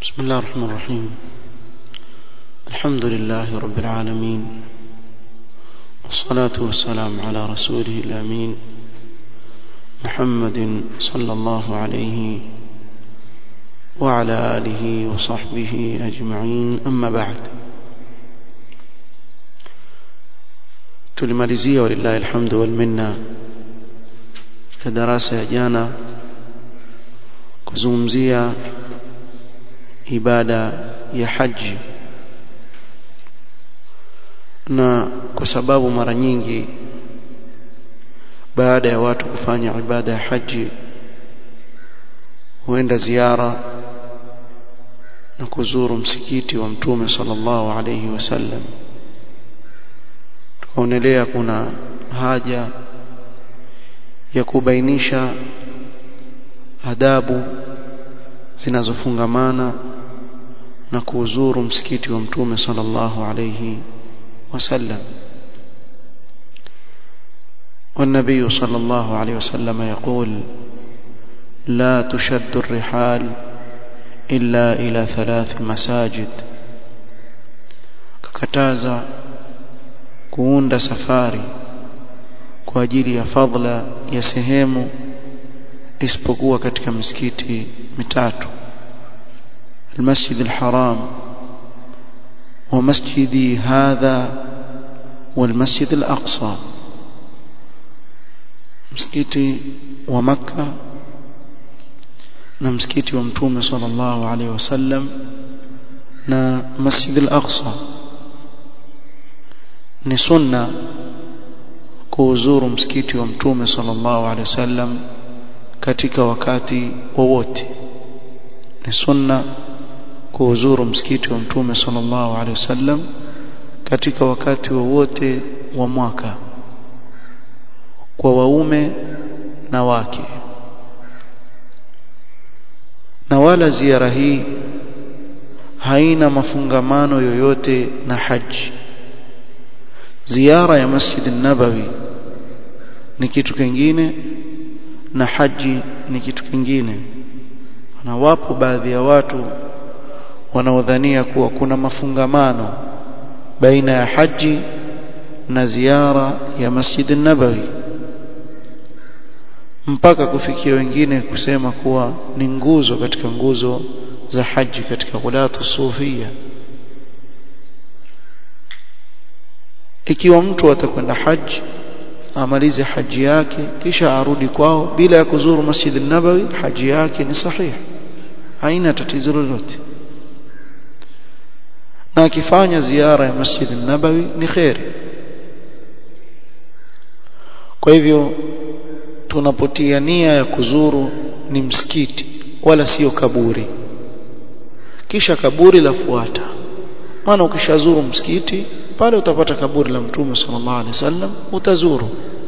بسم الله الرحمن الرحيم الحمد لله رب العالمين والصلاة والسلام على رسوله الأمين محمد صلى الله عليه وعلى آله وصحبه أجمعين أما بعد tulimalizia walillahi alhamdu wal minna katika darasa ya jana kuzungumzia ibada ya haji na kwa sababu mara nyingi baada ya watu kufanya ibada ya haji huenda ziara na kuzuru msikiti wa mtume sallallahu alayhi wasallam tukaonelea kuna haja ya kubainisha adabu zinazofungamana na kuuzuru msikiti wa mtume sallallahu alayhi wasallam والنبي صلى الله عليه وسلم يقول لا تشد الرحال إلا إلى ثلاث مساجد ككتازا kuunda safari kwa ajili ya fadla ya sehemu isipokuwa katika misikiti mitatu المسجد الحرام ومسجدي هذا والمسجد الأقصى مسكتي ومكة na msikiti wa mtume sallallahu alaihi wasallam na masjid al-aqsa ni sunna kuuzuru msikiti wa mtume sallallahu alaihi wasallam katika wakati wowote ni sunna kuuzuru msikiti wa mtume sallallahu alaihi wasallam katika wakati wowote wa mwaka kwa waume na wake na wala ziara hii haina mafungamano yoyote na haji ziara ya Masjid nabawi ni kitu kingine na haji ni kitu kingine na wapo baadhi ya watu wanaodhania kuwa kuna mafungamano baina ya haji na ziara ya Masjid nabawi mpaka kufikia wengine kusema kuwa ni nguzo katika nguzo za haji katika ghulatu sufia ikiwa mtu atakwenda haji amalize haji yake kisha arudi kwao bila ya kuzuru Masjid nabawi haji yake ni sahihi haina tatizo lolote na akifanya ziara ya Masjid nabawi ni khairi kwa hivyo tunapotia nia ya kuzuru ni msikiti wala sio kaburi kisha kaburi lafuata maana ukishazuru msikiti pale utapata kaburi la mtume sallallahu alaihi wasallam utazuru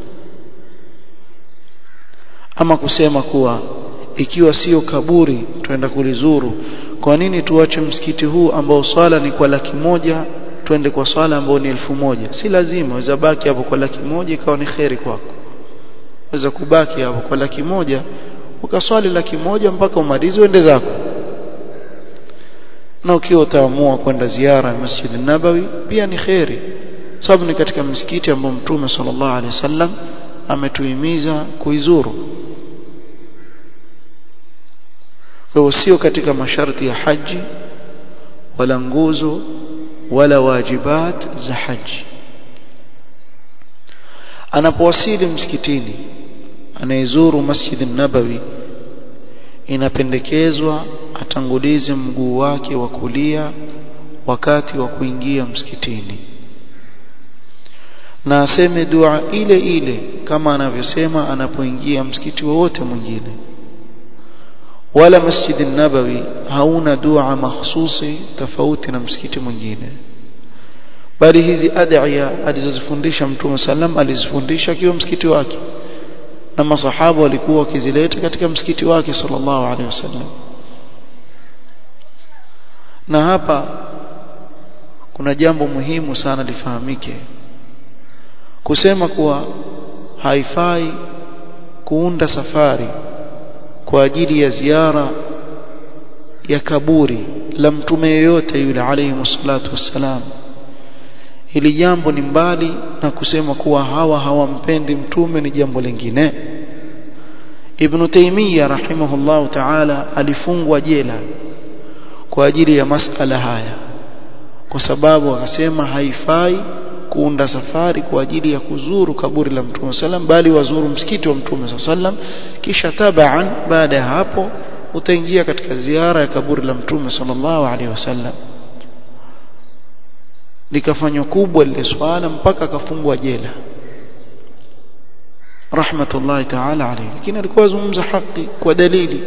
ama kusema kuwa ikiwa sio kaburi twenda kulizuru kwa nini tuache msikiti huu ambao swala ni kwa laki moja twende kwa swala ambao ni elfu moja si lazima waweza baki hapo kwa laki moja ikawa ni kheri kwako waweza kubaki hapo kwa laki moja ukaswali laki moja mpaka umalize uende zako na ukiwa utaamua kwenda ziara ya Masjid Nabawi pia ni kheri sababu ni katika msikiti ambao Mtume sallallahu alaihi wasallam ametuhimiza kuizuru kwa sio katika masharti ya haji wala nguzo wala wajibat za haji anapowasili msikitini anaizuru Masjid Nabawi inapendekezwa atangulize mguu wake wa kulia wakati wa kuingia msikitini na aseme dua ile ile kama anavyosema anapoingia msikiti wowote mwingine wala Masjid Nabawi hauna dua mahsusi tofauti na msikiti mwingine bali hizi adhiya alizozifundisha Mtume sallam alizifundisha akiwa msikiti wake na masahaba walikuwa wakizileta katika msikiti wake sallallahu alaihi wasallam na hapa kuna jambo muhimu sana lifahamike kusema kuwa haifai kuunda safari kwa ajili ya ziara ya kaburi la mtume yoyote yule alayhi salatu wassalam hili jambo ni mbali na kusema kuwa hawa hawampendi mtume ni jambo lingine Ibn Taymiyyah rahimahullah ta'ala alifungwa jela kwa ajili ya masala haya kwa sababu akasema haifai kuunda safari kwa ajili ya kuzuru kaburi la Mtume sallam bali wazuru msikiti wa Mtume sallam kisha tabaan baada ya hapo utaingia katika ziara ya kaburi la Mtume sallallahu alaihi wasallam likafanywa kubwa lile swala mpaka akafungwa jela rahmatullahi ta'ala alayhi lakini alikuwa azungumza haki kwa dalili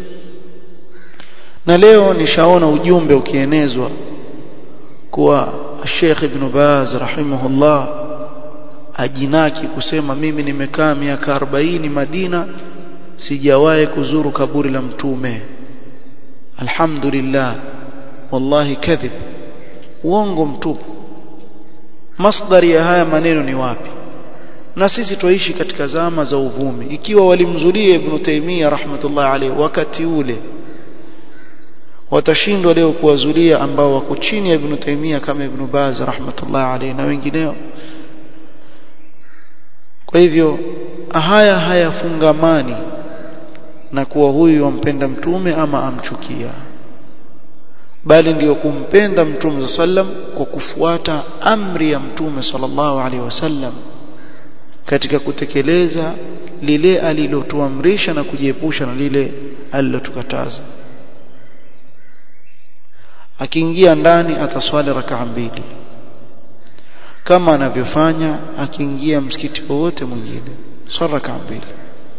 na leo nishaona ujumbe ukienezwa kuwa Sheikh Ibn Baz rahimahullah ajinaki kusema mimi nimekaa miaka 40 Madina sijawahi kuzuru kaburi la mtume alhamdulillah wallahi kadhib uongo mtupu masdari ya haya maneno ni wapi na sisi tuishi katika zama za uvumi ikiwa walimzulia Ibn Taymiyyah rahmatullah alayhi wakati ule watashindwa leo kuwazulia ambao wako chini ya Ibn Taymiyyah kama Ibn Baz rahmatullah alayhi na wengineo kwa hivyo haya hayafungamani na kuwa huyu wampenda mtume ama amchukia bali ndiyo kumpenda mtume sallam kwa kufuata amri ya mtume sallallahu alaihi wasallam katika kutekeleza lile alilotuamrisha na kujiepusha na lile alilotukataza akiingia ndani ataswali rakaa mbili kama anavyofanya akiingia msikiti wowote mwingine swali rakaa mbili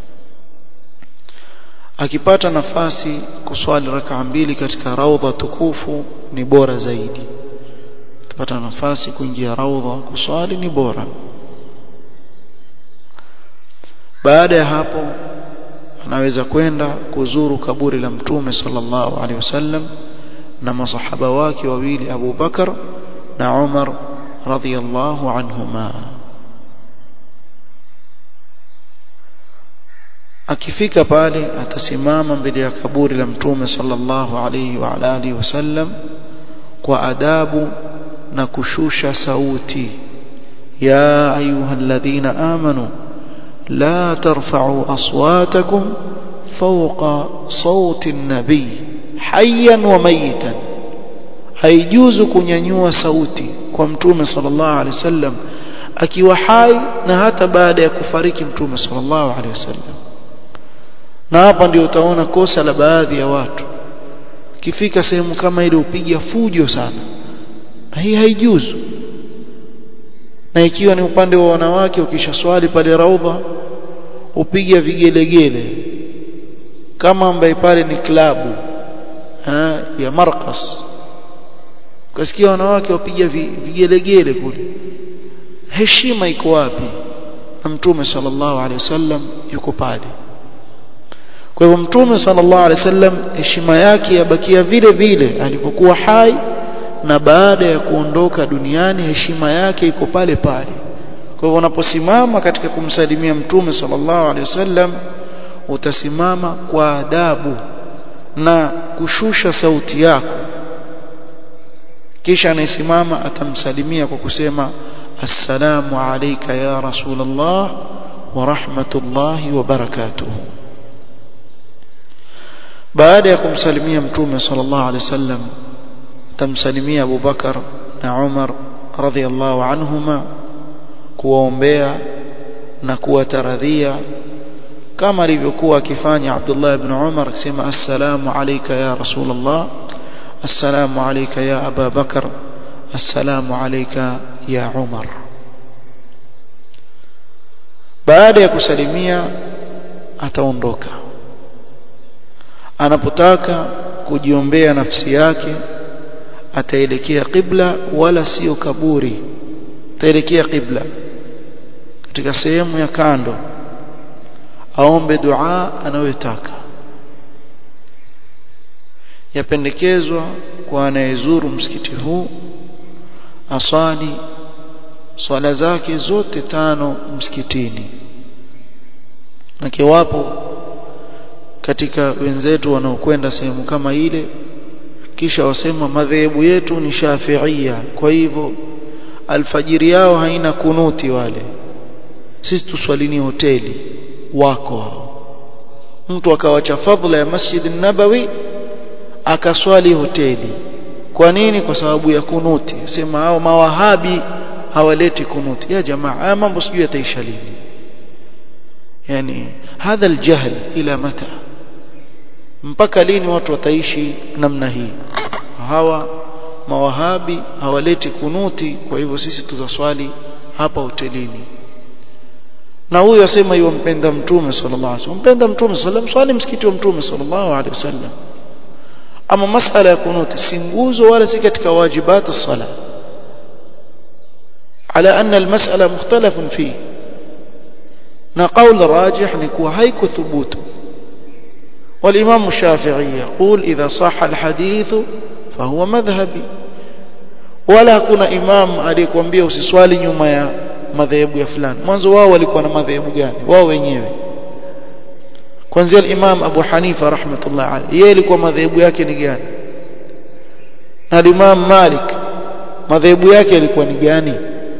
akipata nafasi kuswali rakaa mbili katika raudha tukufu ni bora zaidi akipata nafasi kuingia raudha kuswali ni bora baada ya hapo anaweza kwenda kuzuru kaburi la mtume sallallahu alaihi wasallam na masahaba wake wawili Abu Bakar na Umar radhiyallahu anhuma akifika pale atasimama mbele ya kaburi la mtume sallallahu alayhi wa alihi wasallam kwa adabu na kushusha sauti ya ayyuhalladhina amanu la tarfa'u aswatakum fawqa sawti an-nabiy hayyan wa mayitan haijuzu kunyanyua sauti kwa mtume sallallahu alaihi wasallam akiwa hai na hata baada ya kufariki mtume sallallahu alaihi wasallam na hapa ndio utaona kosa la baadhi ya watu kifika sehemu kama ile upiga fujo sana na hii haijuzu na ikiwa ni upande wa wanawake ukisha swali pale raudha upiga vigelegele kama ambaye pale ni klabu ha, ya markas ukasikia wanawake wapiga vigelegele kule heshima iko wapi na mtume sallallahu alaihi wasallam yuko pale kwa hivyo mtume sallallahu alaihi wasallam heshima yake yabakia vile vile alipokuwa hai na baada ya kuondoka duniani heshima yake iko pale pale kwa hivyo unaposimama katika kumsalimia mtume sallallahu alaihi wasallam utasimama kwa adabu na kushusha sauti yako kisha anayesimama atamsalimia kwa kusema assalamu alayka ya rasulullah wa rahmatullahi wa barakatuh baada ya kumsalimia mtume sallallahu alaihi wasallam tamsalimia Abu Bakar na Umar radhiallahu anhuma kuwaombea na kuwataradhia kama alivyokuwa akifanya Abdullah ibn Umar akisema assalamu alayka ya rasulullah assalamu alayka ya Aba Bakar assalamu alayka ya Umar baada ya kusalimia ataondoka anapotaka kujiombea nafsi yake ataelekea qibla wala sio kaburi ataelekea qibla katika sehemu ya kando aombe dua anayotaka yapendekezwa kwa anayezuru msikiti huu asali swala zake zote tano msikitini na kiwapo katika wenzetu wanaokwenda sehemu kama ile kisha wasema madhehebu yetu ni shafiia kwa hivyo alfajiri yao haina kunuti wale sisi tuswalini hoteli wako hao mtu akawacha fadhila ya masjid nabawi akaswali hoteli kwa nini kwa sababu ya kunuti sema hao mawahabi hawaleti kunuti ya jamaa haya mambo sijui yataisha lini yani hadha aljahl ila mata mpaka lini watu wataishi namna hii hawa mawahabi hawaleti kunuti kwa hivyo sisi tutaswali hapa hotelini na huyu asema yumpenda mtume sallallahu alaihi wasallam mpenda mtume sallallahu alaihi wasallam msikiti wa mtume sallallahu alaihi wasallam ama masala ya kunuti si nguzo wala si katika wajibati sala على أن المسألة مختلف فيه na قول راجح نكو هيك ثبوت والإمام الشافعي يقول إذا صح الحديث فهو مذهبي ولا كنا إمام aliyekwambia usiswali nyuma ya madhehebu ya fulani mwanzo wao walikuwa na madhehebu gani wao wenyewe kwanzia al-Imam Abu Hanifa rahmatullah alayhi yeye alikuwa madhehebu yake ni gani na Imam Malik madhehebu yake yalikuwa ni gani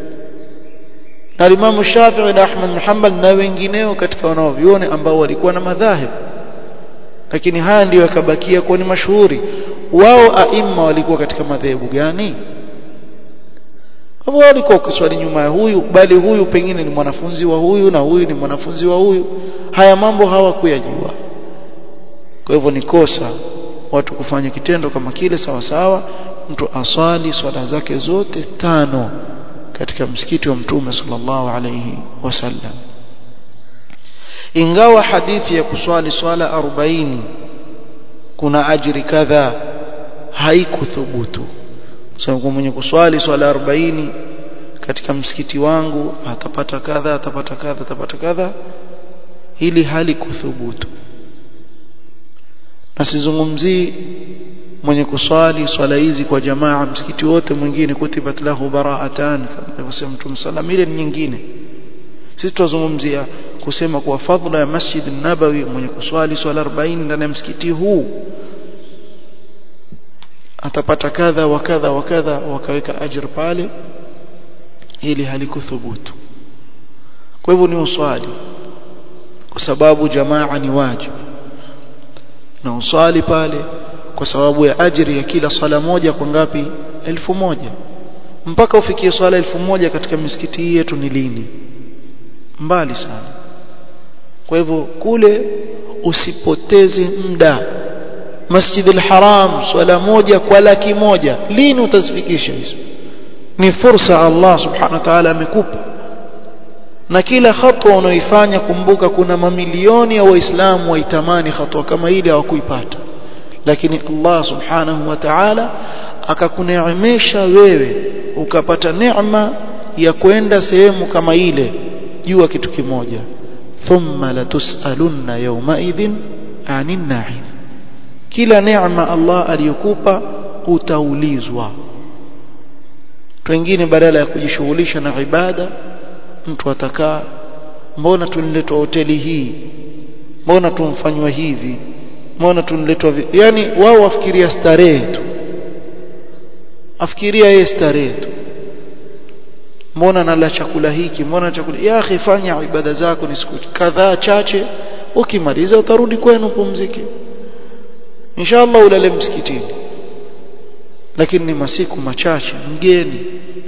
na Imam Shafi'i na Ahmad bin Hanbal na wengineo katika wanaovione ambao walikuwa na madhahib lakini haya ndiyo yakabakia kuwa ni mashuhuri wao aima walikuwa katika madhehebu gani hivyo walikuwa kuswali nyuma ya huyu bali huyu pengine ni mwanafunzi wa huyu na huyu ni mwanafunzi wa huyu haya mambo hawakuyajua kwa hivyo ni kosa watu kufanya kitendo kama kile sawa sawa mtu aswali swala zake zote tano katika msikiti wa mtume sallallahu alayhi wasallam ingawa hadithi ya kuswali swala 40 kuna ajiri kadha haikuthubutu sasa kwa mwenye kuswali swala 40 katika msikiti wangu atapata kadha atapata kadha atapata kadha hili hali kuthubutu na sizungumzii mwenye kuswali swala hizi kwa jamaa msikiti wote mwingine kutibat lahu bara'atan kama alivyosema Mtume sallam ile ni nyingine sisi tuzungumzia kusema kwa fadhila ya Masjid Nabawi mwenye kuswali swala 40 ndani ya msikiti huu atapata kadha wa kadha wa kadha wakaweka ajr pale ili halikuthubutu kwa hivyo ni uswali kwa sababu jamaa ni wajibu na uswali pale kwa sababu ya ajiri ya kila swala moja kwa ngapi elfu moja mpaka ufikie swala elfu moja katika misikiti hii yetu ni lini mbali sana kwa hivyo kule usipoteze muda Masjid al-Haram swala moja kwa laki moja lini utazifikisha hizo ni fursa Allah subhanahu wa ta'ala amekupa na kila hatua unaoifanya kumbuka kuna mamilioni ya waislamu waitamani hatua kama ile hawakuipata lakini Allah subhanahu wa ta'ala akakuneemesha wewe ukapata neema ya kwenda sehemu kama ile jua kitu kimoja thumma latusalunna yawma idhin anin na'im kila neema Allah aliyokupa utaulizwa wengine badala ya kujishughulisha na ibada mtu atakaa mbona tuniletwa hoteli hii mbona tumfanywa hivi mbona tuniletwa yani wao wafikiria starehe tu afikiria yeye starehe tu mbona nala chakula hiki mbona chakula ya akhi fanya ibada zako ni siku kadhaa chache ukimaliza utarudi kwenu pumzike inshallah ulale msikitini lakini ni masiku machache mgeni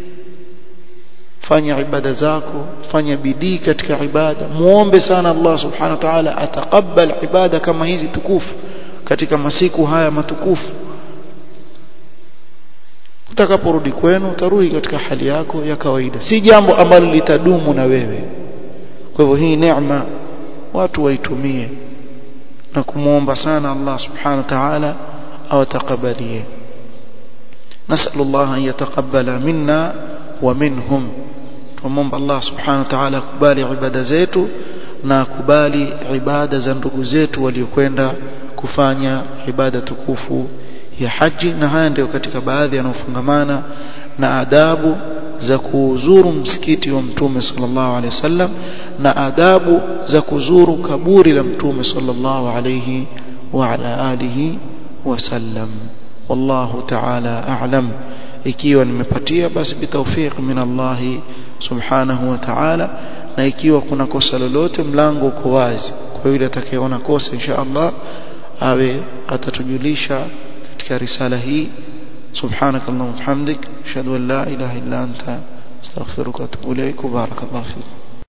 fanya ibada zako fanya bidii katika ibada muombe sana Allah subhanahu wa ta'ala atakabbal ibada kama hizi tukufu katika masiku haya matukufu utakaporudi kwenu utarudi katika hali yako ya kawaida si jambo ambalo litadumu na wewe kwa hivyo hii neema watu waitumie na kumuomba sana Allah subhanahu wa ta'ala awatakabalie نسأل الله أن يتقبل منا ومنهم tumomba Allah subhanahu wa ta'ala akubali ibada zetu na akubali ibada za ndugu zetu waliokwenda kufanya ibada tukufu ya haji na haya ndio katika baadhi yanayofungamana na adabu za kuzuru msikiti wa mtume sallallahu alaihi wasallam na adabu za kuzuru kaburi la mtume sallallahu alaihi wa ala alihi wasallam wallahu ta'ala a'lam ikiwa nimepatia basi bitawfiq min Allah subhanahu wa ta'ala na ikiwa kuna kosa lolote mlango uko wazi kwa yule atakayeona kosa insha Allah awe atatujulisha katika risala hii سبحانك اللهم وبحمدك اشهد ان لا اله الا انت استغفرك واتوب اليك وبارك الله فيك